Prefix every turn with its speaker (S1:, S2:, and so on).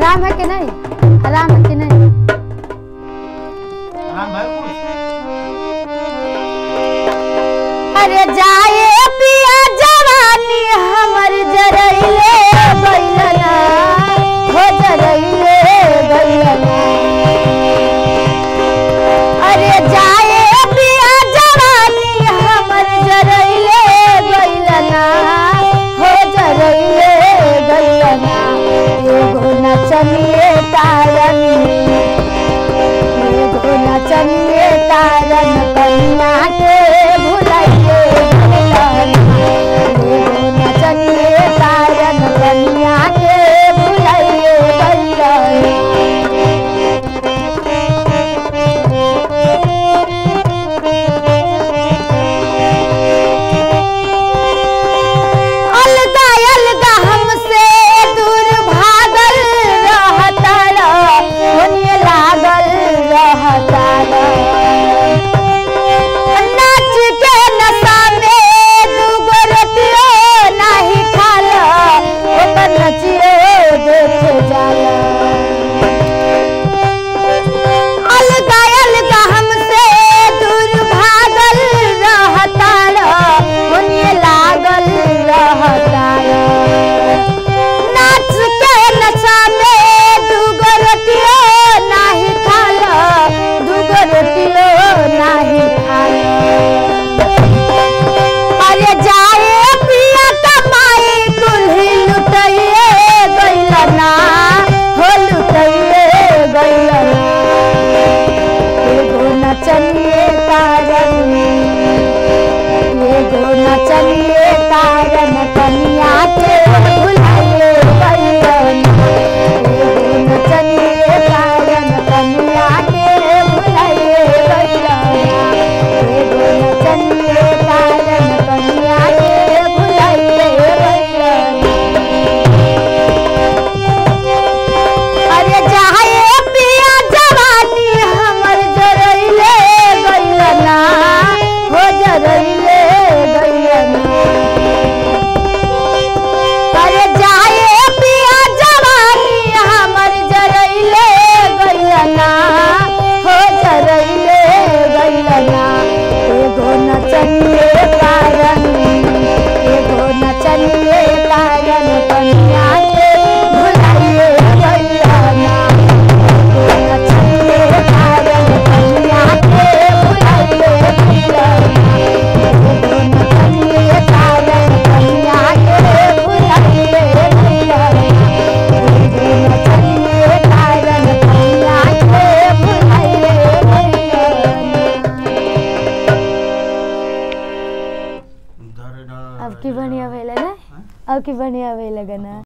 S1: आराम है कि नहीं आराम है कि नहीं
S2: आराम भाई कुछ
S1: अरे जाए पिया जवानी हमर जरैले बैलना हो जरैले बैलना अरे जाए पिया जवानी हमर जरैले बैलना हो जरैले बैलना एगो नचनिए तारन एगो नचनिए तारन कन्या के भुलाइए एगो नचनिए तारन कन्या के भुलाइए बैलना अलगा अलगा हमसे दूर भागल रहता होने लागल रहता नाच के नशा में दूगो रोटियो नाही खाला ओकर नचियो देखे जाला अलगा अलगा हमसे दूर भागल रहता होने लागल रहता नाच के नशा में दूगो रोटियो नाही खाला दूगो रोटियो नाही खाला अरे जाए पिया कमाई कुल्ही लुटइए गइलना हो लुटइए गइलना एगो नचनिए तारन एगो नचनिए तारन कनिया के भुलाइए गइलना एगो नचनिए तारन कनिया के भुलाइए गइलना एगो नचनिए तारन कनिया के भुलाइए गइलना अरे जाए पिया जवानी हमर जरैले गइलना हो जरैले गइलना अरे जाए पिया जवानी हमर जरैले गइलना हो जरैले गइलना एगो नचनिए कारण एगो नचनिए कारण कन्या के भुलाइए गइलना एगो नचनिए कारण कन्या के भुलाइए गइलना एगो नचनिए कारण कन्या के भुलाइए गइलना एगो नचनिए कारण कन्या के भुलाइए गइलना
S2: धर
S1: अब की बढ़िया भेल ना अब की बढ़िया भेल गना